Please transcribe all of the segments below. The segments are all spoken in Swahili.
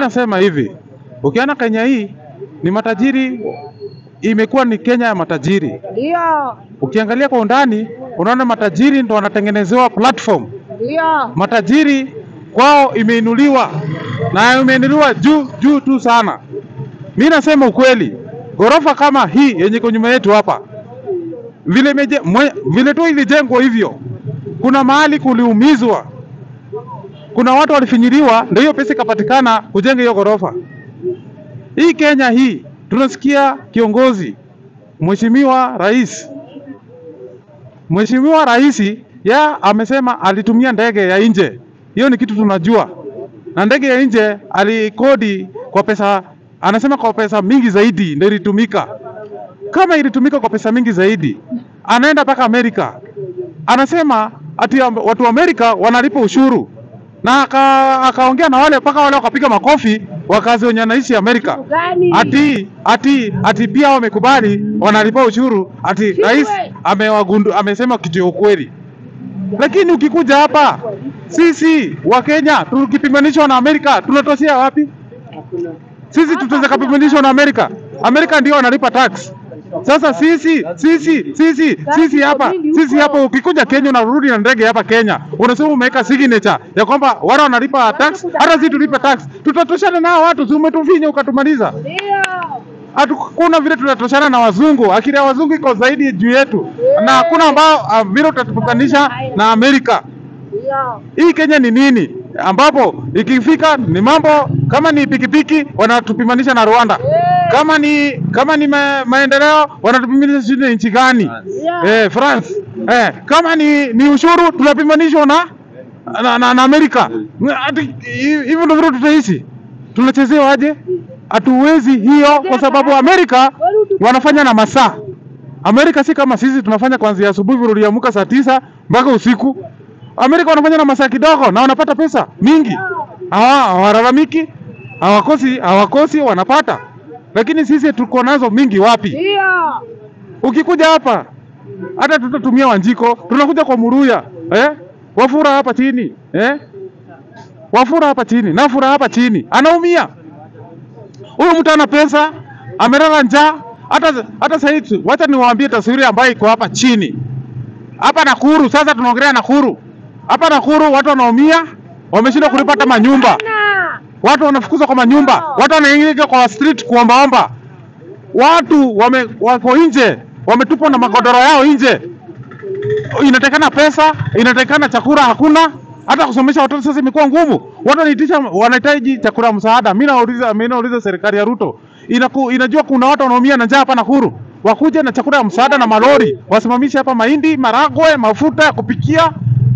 nasema hivi, ukiona Kenya hii ni matajiri, imekuwa ni Kenya ya matajiri. Ndio. Ukiangalia kwa undani, unaona matajiri ndo wanatengenezewa platform. Ndio. Matajiri kwao imeinuliwa na imeinuliwa juu juu tu sana. Mi nasema ukweli, ghorofa kama hii yenye iko nyuma yetu hapa vile, imeje, mwe, vile tu ilijengwa hivyo, kuna mahali kuliumizwa, kuna watu walifinyiliwa, ndio hiyo pesa ikapatikana kujenga hiyo ghorofa. Hii Kenya hii tunasikia kiongozi Mheshimiwa Rais, Mheshimiwa Rais ya amesema alitumia ndege ya nje. Hiyo ni kitu tunajua, na ndege ya nje alikodi kwa pesa, anasema kwa pesa mingi zaidi ndio ilitumika. Kama ilitumika kwa pesa mingi zaidi, anaenda mpaka Amerika, anasema ati am- watu wa Amerika wanalipa ushuru na aka- akaongea na wale mpaka wale wakapiga makofi wakazi wenye wanaishi Amerika Gani? ati ati ati pia wamekubali wanalipa ushuru ati rais amewagundu amesema kitu ya ukweli. Lakini ukikuja hapa sisi wa Kenya tukipimanishwa na Amerika tunatoshea wapi? Sisi tutaweza kupimanishwa na Amerika? Amerika ndio wanalipa tax. Sasa sisi sisi sisi sisi hapa sisi hapa, ukikuja Kenya unarudi na ndege hapa Kenya, unasema umeweka signature ya kwamba wale wanalipa tax, hata sisi tulipe tax, tutatoshana nao watu? Si umetufinya ukatumaliza? Ndio. Hakuna vile tunatoshana na wazungu, akili ya wazungu iko zaidi juu yetu, na hakuna ambao uh, vile utatupatanisha na Amerika. Ndio. Hii Kenya ni nini? Ambapo ikifika ni mambo kama ni pikipiki wanatupimanisha na Rwanda, kama ni kama ni ma, maendeleo wanatupimanisha sijui na nchi gani eh, France eh, kama ni, ni ushuru tunapimanishwa na na, na, na Amerika. Ati hivyo ndio vile tutaishi, tunachezewa aje? Hatuwezi hiyo, kwa sababu Amerika wanafanya na masaa. Amerika si kama sisi tunafanya kuanzia asubuhi vile uliamka saa tisa mpaka usiku. Amerika wanafanya na masaa kidogo na wanapata pesa mingi, hawa hawalalamiki, hawakosi hawakosi, wanapata. Lakini sisi tuko nazo mingi wapi? Ndio. Ukikuja hapa hata tutatumia Wanjiko, tunakuja kwa Muruya eh? Wafura hapa chini eh? Wafura hapa chini, Nafura hapa chini, anaumia huyu mtu ana pesa, amelala njaa. Hata hata sasa hivi, wacha niwaambie taswira ambayo iko hapa chini hapa Nakuru. Sasa tunaongelea Nakuru, hapa Nakuru watu wanaumia, wameshindwa kulipa hata manyumba Na. watu wanafukuzwa kwa manyumba, watu wanaingia kwa street kuombaomba, watu wame, wako nje wametupwa na magodoro yao nje. Inatakana pesa, inatakana chakula, hakuna hata kusomesha watoto sasa imekuwa ngumu. Watu wanaitisha, wanahitaji chakula msaada. Mimi nauliza, mimi nauliza serikali ya Ruto inaku, inajua kuna watu wanaumia na njaa hapa Nakuru, wakuje na chakula ya msaada na malori wasimamishe hapa mahindi, maragwe, mafuta ya kupikia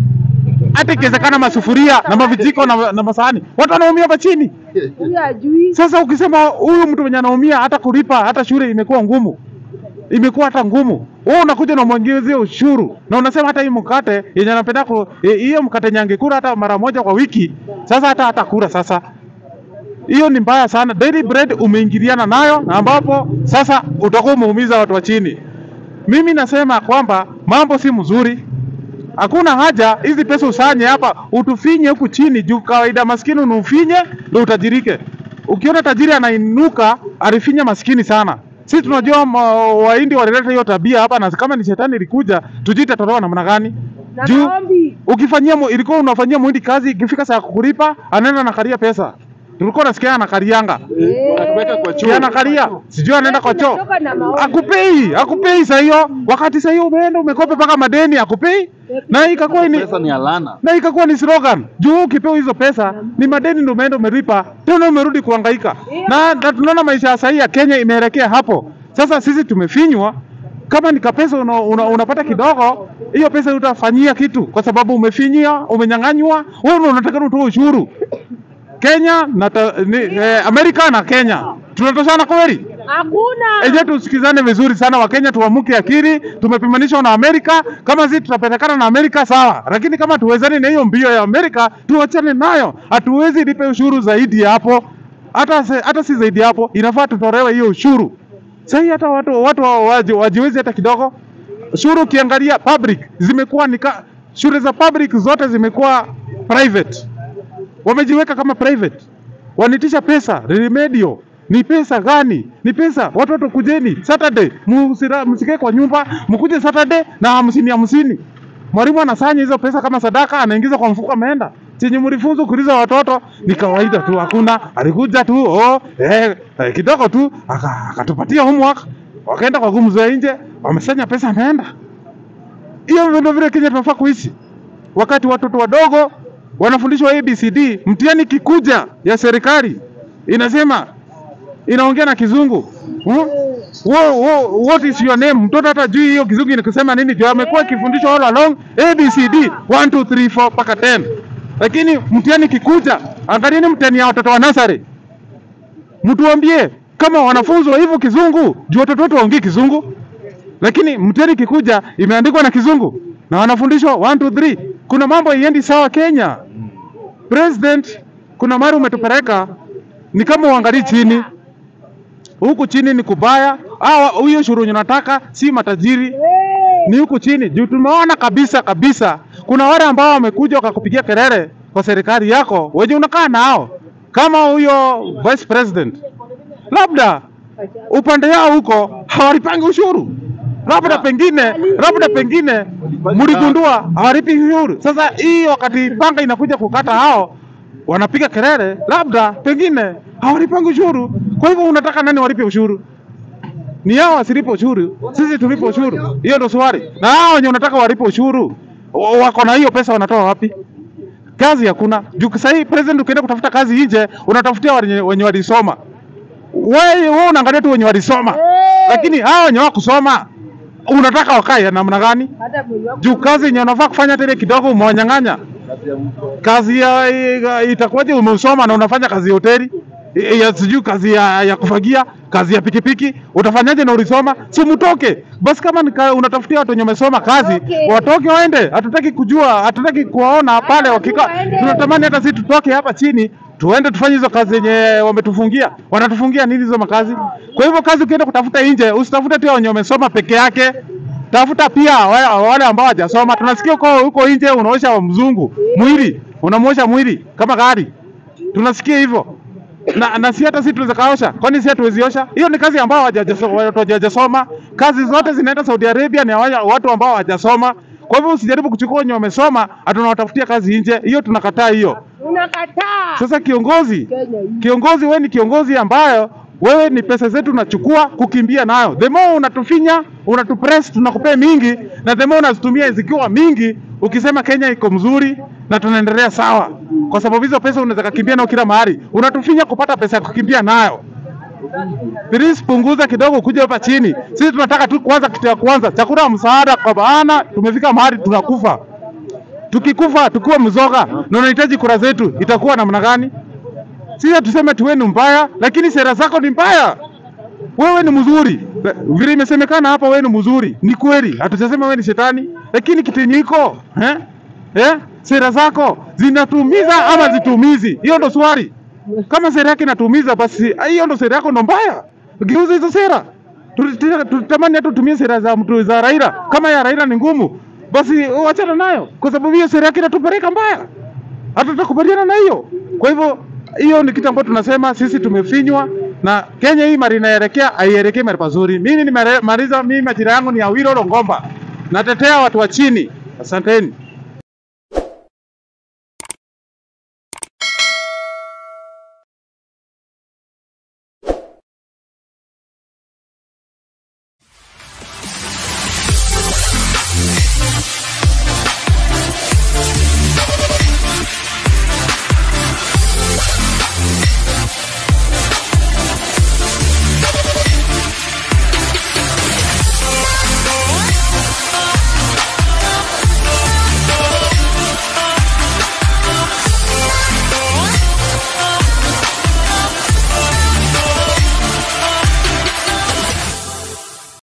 hata ikiwezekana masufuria na mavijiko na, na masahani. Watu wanaumia hapa chini. Huyu ajui. Sasa ukisema huyu mtu mwenye anaumia hata kulipa hata shule imekuwa ngumu, imekuwa hata ngumu. Wewe unakuja na mwongezee ushuru na unasema hata hii mkate yenye anapenda ku- eh, hiyo mkate yenye angekula hata mara moja kwa wiki, sasa hata hata kula sasa. Hiyo ni mbaya sana. Daily bread umeingiliana nayo, ambapo sasa utakuwa umeumiza watu wa chini. Mimi nasema kwamba mambo si mzuri. Hakuna haja hizi pesa usanye hapa utufinye huku chini juu kawaida maskini unufinye ndio utajirike. Ukiona tajiri anainuka alifinya maskini sana. Sisi tunajua ma- Wahindi walileta hiyo tabia hapa, na kama ni shetani ilikuja, tujui itatolewa namna gani. Na Juu maombi. ukifanyia mu- ilikuwa unafanyia muhindi kazi, ikifika saa ya kukulipa anaenda anakalia pesa. Tulikuwa nasikia anakalianga Si anakalia, sijui anaenda kwa choo, Tunatoka na maombi. akupei akupei saa hiyo, wakati saa hiyo umeenda umekopa mpaka madeni, akupei na ikakuwa ni Pesa ni alana. na ikakuwa ni slogan juu ukipewa hizo pesa ni madeni ndio umeenda umelipa tena umerudi kuhangaika na, na tunaona maisha ya sahii ya Kenya imeelekea hapo sasa sisi tumefinywa kama ni kapesa una, una, unapata kidogo hiyo pesa utafanyia kitu kwa sababu umefinyia umenyang'anywa wewe ndio unataka utoe ushuru Kenya na ta, ni, eh, Amerika na Kenya tunatoshana kweli Hakuna. Eje, tusikizane vizuri sana Wakenya, tuamuke akili. Tumepimanishwa na Amerika, kama sisi tutapelekana na Amerika sawa, lakini kama tuwezani na hiyo mbio ya Amerika tuachane nayo. Hatuwezi lipe ushuru zaidi ya hapo, hata se- hata si zaidi ya hapo, inafaa tutolewe hiyo ushuru. Sasa hata watu watu wa- waji- wajiwezi hata kidogo. Ushuru ukiangalia public zimekuwa ni ka- shule za public zote zimekuwa private, wamejiweka kama private wanitisha pesa remedio. Ni pesa gani? Ni pesa watoto, kujeni Saturday, musira- msikae kwa nyumba, mkuje Saturday na hamsini hamsini. Mwalimu anasanya hizo pesa kama sadaka, anaingiza kwa mfuko, ameenda. Chenye mlifunzwa kuuliza watoto ni kawaida tu, hakuna. Alikuja tu oh, eh, eh, kidogo tu aka- akatupatia homework, wakaenda kwa gumzo ya nje, wamesanya pesa, ameenda. Hiyo ndio vile Kenya tunafaa kuishi wakati watoto wadogo wanafundishwa ABCD, mtihani kikuja ya serikali inasema inaongea na kizungu hmm? Wo, wo, what is your name? Mtoto hata jui hiyo kizungu inasema nini, juu amekuwa akifundishwa all along ABCD 1 2 3 4 mpaka 10, lakini mtihani kikuja, angalieni mtihani ya watoto wa nasari, mtuambie kama wanafunzwa hivyo kizungu, juu watoto wetu waongee kizungu lakini mtihani kikuja imeandikwa na kizungu na wanafundishwa 1 2 3. Kuna mambo iendi sawa Kenya. President, kuna mara umetupeleka ni kama uangalii chini, huku chini ni kubaya. Hawa huyo shuru yenye unataka si matajiri, ni huku chini juu tumeona kabisa kabisa, kuna wale ambao wamekuja wakakupigia kelele kwa serikali yako, wenye unakaa nao kama huyo vice president, labda upande yao huko hawalipangi ushuru, labda pengine, labda pengine mligundua hawalipi ushuru. Sasa hii wakati panga inakuja kukata hao wanapiga kelele, labda pengine hawalipangi ushuru. Kwa hivyo unataka nani walipe ushuru? Ni hao wasilipe ushuru, sisi tulipe ushuru? Hiyo ndo swali. Na hao wenye unataka walipe ushuru wa- wako na hiyo pesa, wanatoa wapi? Kazi hakuna. Juu sasa hii president, ukienda kutafuta kazi nje, unatafutia wenye, wenye walisoma. Wewe wewe unaangalia tu wenye walisoma, lakini hao wenye wakusoma unataka wakae namna gani? Hata mwili wako Juu kazi yenye unafaa kufanya tele kidogo umewanyang'anya. Kazi ya, ya itakuwaje? Umesoma na unafanya kazi ya hoteli I- ya sijui kazi ya, ya kufagia, kazi ya pikipiki, utafanyaje na ulisoma? Si mtoke basi. Kama nika, unatafutia watu wenye wamesoma kazi, Watoke. watoke waende. Hatutaki kujua, hatutaki kuwaona pale wakikaa. waende. Tunatamani hata sisi tutoke hapa chini tuende tufanye hizo kazi zenye wametufungia. Wanatufungia nini hizo makazi? Kwa hivyo kazi ukienda kutafuta nje, usitafute tu wenye wamesoma peke yake, tafuta pia wale, wale ambao hawajasoma. Tunasikia huko huko nje unaosha mzungu mwili, unamwosha mwili kama gari, tunasikia hivyo na, na si hata sisi tunaweza kaosha, kwani si hatuwezi osha? Hiyo ni kazi ambao hawajajaso- watu hawajasoma. Kazi zote zinaenda Saudi Arabia ni hawa- watu ambao hawajasoma. Kwa hivyo usijaribu kuchukua wenye wamesoma, hatunawatafutia kazi nje. Hiyo tunakataa hiyo. unakataa. Sasa kiongozi, Kenya hii. kiongozi wewe ni kiongozi ambayo wewe ni pesa zetu unachukua kukimbia nayo. The more unatufinya, unatupress, tunakupea mingi na the more unazitumia zikiwa mingi, ukisema Kenya iko mzuri na tunaendelea sawa, kwa sababu hizo pesa unaweza kukimbia nayo kila mahali. Unatufinya kupata pesa ya kukimbia nayo. Please punguza kidogo kuja hapa chini. Sisi tunataka tu kwanza, kitu ya kwanza chakula ya msaada, kwa maana tumefika mahali tunakufa. Tukikufa tukiwa mzoga na unahitaji kura zetu, itakuwa namna gani? Sisi hatuseme tu wewe ni mbaya, lakini sera zako ni mbaya. Wewe ni mzuri, vile imesemekana hapa, wewe ni mzuri, ni kweli. Hatusema wewe ni shetani, lakini kitinyiko eh? Eh? sera zako zinatumiza ama zitumizi? Hiyo ndo swali. Kama sera yake inatumiza, basi hiyo ndo sera yako ndo mbaya. Geuza hizo sera. Tulitamani tulitamani hata utumie sera za mtu za Raila. Kama ya Raila ni ngumu, basi wachana nayo, kwa sababu hiyo sera yake inatupeleka mbaya hata tutakubaliana na hiyo. Kwa hivyo hiyo ni kitu ambacho tunasema sisi tumefinywa na Kenya hii mali inaelekea haielekei mahali pazuri. Mimi nimemaliza, mimi majina yangu ni Awilo Longomba, natetea watu wa chini. Asanteni.